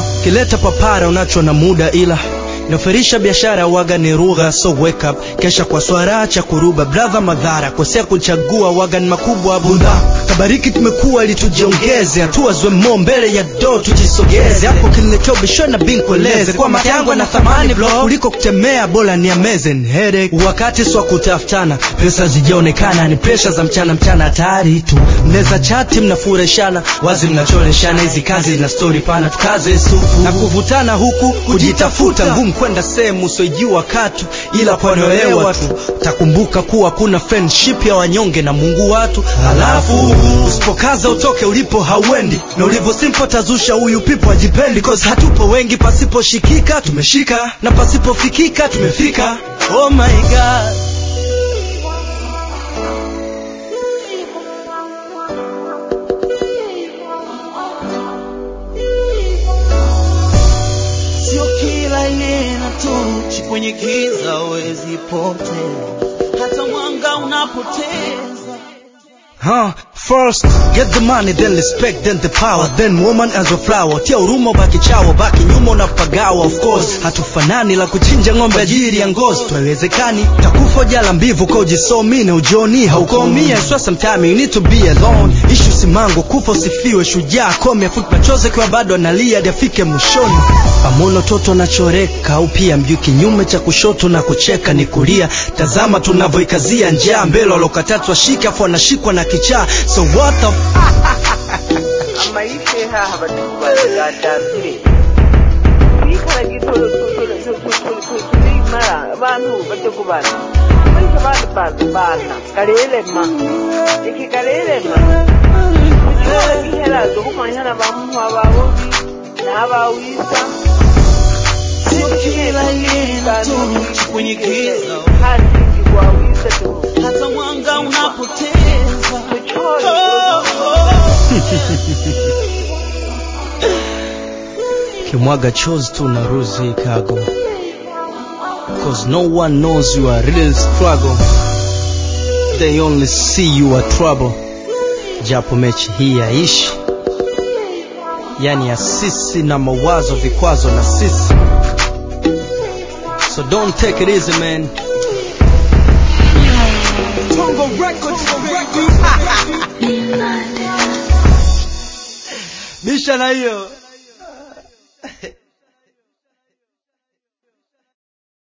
kileta papara unacho na muda ila inafirisha biashara waga ni rugha so wake up kesha kwa swara cha kuruba brother madhara kosea kuchagua waga ni makubwa bunda tabariki tumekuwa ili tujiongeze hatua zwe mo mbele ya do tujisogeze hapo kiniletea ubisho na binkueleze kwa mate yangu na thamani bro kuliko kutemea bora ni amazing headache wakati swa kutafutana pesa zijaonekana ni presha za mchana mchana hatari tu mnaweza chati mnafureshana wazi mnachoreshana hizi kazi na story pana tukaze sufu na kuvutana huku kujitafuta ngumu kwenda sehemu usiojua katu ila panaelewa tu takumbuka kuwa kuna friendship ya wanyonge na mungu watu halafu usipokaza utoke ulipo hauendi na ulivyo simpo tazusha huyu pipo ajipendi cause hatupo wengi pasiposhikika tumeshika na pasipofikika tumefika oh my god sio kila neno tochi kwenye giza wezi potea hata mwanga unapoteza Huh? First, get the money, then respect, then the power, then woman as a flower. Tia huruma baki chawa, baki nyuma unapagawa. Of course, hatufanani la kuchinja ng'ombe ajili ya ngozi. Twawezekani takufa jala mbivu kwa ujisomi na ujoni haukomi. I swear sometime you need to be alone. Issue simango, kufa usifiwe, shujaa kome, afuti machozi kwa bado analia hadi afike mwishoni. Pamono toto nachoreka au pia mjui kinyume cha kushoto na kucheka ni kulia. Tazama tunavyoikazia njaa mbele walokatatu washika afu wanashikwa na kichaa. So what the f- amayishe haha batugandambire bikara gito tulimara abantu bategubana ariko abandi bana karelema iki karelema kuchora giherazo kumanyana bamuha ababobi n'abawisa sio kila neno tochi kwenye giza hasi gwawisa tu hata mwanga unapoteza kuchora kimwaga chozi tu na ruzi kago cause no one knows you are real struggle they only see you are trouble japo mechi hii yaishi yani ya sisi na mawazo vikwazo na sisi so don't take it easy man Tongo Records, Records. bisha na hiyo